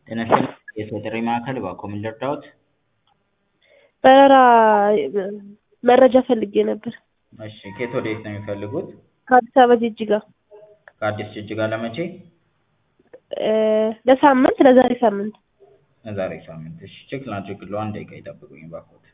ጤና ይስጥልኝ የሰው ጥሪ ማዕከል እባክዎ ምን ልርዳዎት? በረራ መረጃ ፈልጌ ነበር። እሺ ከየት ወዴት ነው የሚፈልጉት? ከአዲስ አበባ ጅጅጋ ከአዲስ ጅጅጋ ለመቼ? ለሳምንት ለዛሬ ሳምንት ለዛሬ ሳምንት እሺ ቼክ ላድርግልዎ አንድ ደቂቃ ይጠብቁኝ እባክዎት።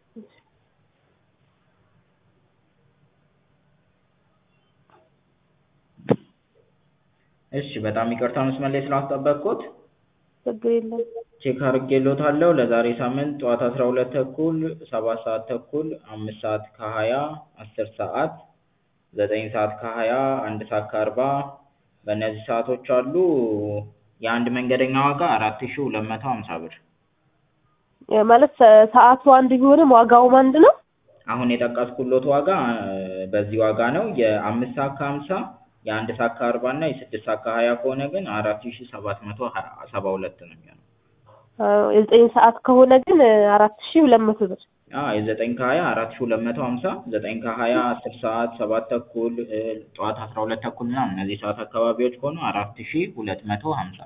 እሺ በጣም ይቅርታ መስመር ላይ ስላስጠበቅኩት ችግር የለም። ቼክ አድርጌልዎታለሁ ለዛሬ ሳምንት ጠዋት አስራ ሁለት ተኩል ሰባት ሰዓት ተኩል አምስት ሰዓት ከሀያ አስር ሰዓት ዘጠኝ ሰዓት ከሀያ አንድ ሰዓት ከአርባ በእነዚህ ሰዓቶች አሉ የአንድ መንገደኛ ዋጋ አራት ሺ ሁለት መቶ ሀምሳ ብር ማለት ሰዓቱ አንድ ቢሆንም ዋጋውም አንድ ነው? አሁን የጠቀስኩልዎት ዋጋ በዚህ ዋጋ ነው የአምስት ሰዓት ከሀምሳ የአንድ ሰዓት ከአርባ እና የስድስት ሰዓት ከሀያ ከሆነ ግን አራት ሺ ሰባት መቶ ሰባ ሁለት ነው የሚሆነው። የዘጠኝ ሰዓት ከሆነ ግን አራት ሺ ሁለት መቶ ብር አዎ የዘጠኝ ከሀያ አራት ሺ ሁለት መቶ ሀምሳ ዘጠኝ ከሀያ አስር ሰዓት ሰባት ተኩል ጠዋት አስራ ሁለት ተኩል ምናምን እነዚህ ሰዓት አካባቢዎች ከሆኑ አራት ሺ ሁለት መቶ ሀምሳ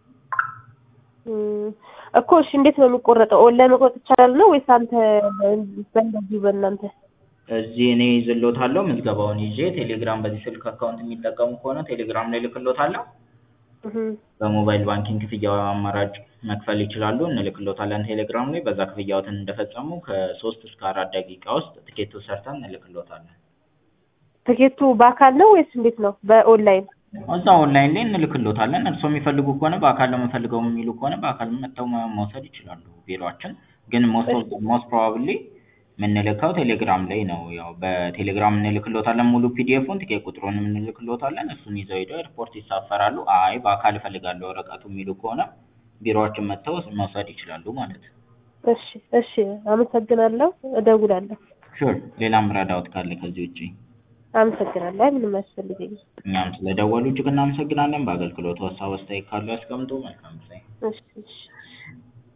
እኮ እሺ እንዴት ነው የሚቆረጠው? ኦንላይን መቁረጥ ይቻላል ነው ወይስ አንተ በእንደዚሁ በእናንተ እዚህ እኔ ይዝልዎታለሁ ምዝገባውን ይዤ ቴሌግራም በዚህ ስልክ አካውንት የሚጠቀሙ ከሆነ ቴሌግራም ላይ እልክልዎታለሁ። በሞባይል ባንኪንግ ክፍያ አማራጭ መክፈል ይችላሉ እንልክልዎታለን ቴሌግራም ላይ በዛ ክፍያዎትን እንደፈጸሙ ከሶስት እስከ አራት ደቂቃ ውስጥ ትኬቱን ሰርተን እንልክልዎታለን። ትኬቱ በአካል ነው ወይስ እንዴት ነው? በኦንላይን እዛ ኦንላይን ላይ እንልክልዎታለን እርስዎ የሚፈልጉ ከሆነ በአካል ነው የምፈልገው የሚሉ ከሆነ በአካል መጥተው መውሰድ ይችላሉ ቢሮአችን ግን ሞስት ፕሮባብሊ የምንልከው ቴሌግራም ላይ ነው ያው በቴሌግራም እንልክልዎታለን ሙሉ ፒዲኤፉን ትኬት ቁጥሩንም እንልክልዎታለን እሱን ይዘው ሄደው ኤርፖርት ይሳፈራሉ አይ በአካል እፈልጋለሁ ወረቀቱ የሚሉ ከሆነ ቢሮአችን መጥተው መውሰድ ይችላሉ ማለት ነው። እሺ እሺ አመሰግናለሁ እደውላለሁ። ሹር ሌላም ረዳዎት ካለ ከዚህ ውጪ? አመሰግናለሁ አይ ምንም አያስፈልገኝም። እኛም ስለደወሉ እጅግ እናመሰግናለን በአገልግሎቱ ሀሳብ አስተያየት ካለው ያስቀምጡ መልካም ጊዜ። እሺ እሺ